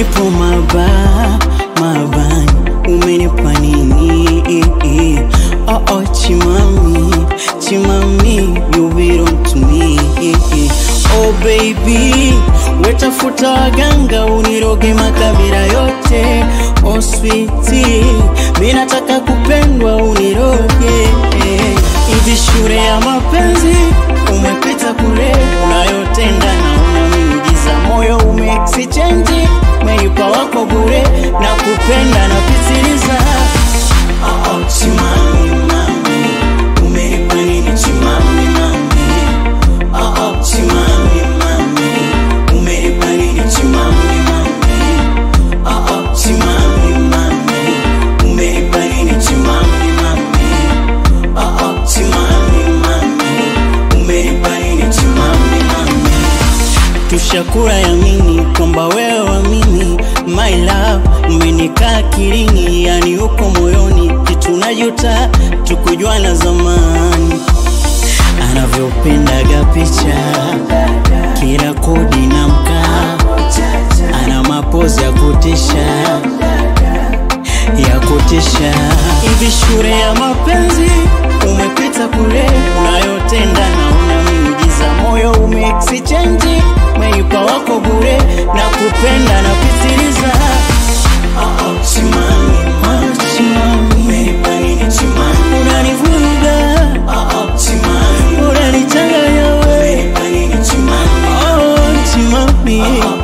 nipo maba mabani, umenipa nini? Oh oh, chimami chimami, you belong to me. Oh baby, wetafuta waganga uniroge makabila yote. Oh sweetie, mimi nataka kupendwa uniroge. Hivi shule ya mapenzi umepita kule, unayotenda naona miujiza, moyo umeexchange, umeipa wako bure na kupenda na pitiliza. Oh oh, chimami mami, umenipa nini chimami mami? Oh oh, chimami mami, umenipa nini chimami mami? Oh oh, chimami mami, umenipa nini chimami mami? Oh oh, chimami mami, umenipa nini chimami mami? Tushakura yamini kwamba wewe wamini my love, umenikaa akilini, yani uko moyoni, kitu najuta tukujuana zamani anavyopendaga picha kila kodi na mkaa, ana mapozi ya kutisha ya kutisha. Hivi shule ya mapenzi umepita kule, unayotenda naona miujiza, moyo umeexchange, umeipa wako bure na kupenda na pitiliza. Oh, oh, chimami, oh, chimami, umenipa nini chimami? Unanivuruga, oh, oh, chimami, unanichanganya wewe, umenipa nini chimami? Oh, chimami, oh,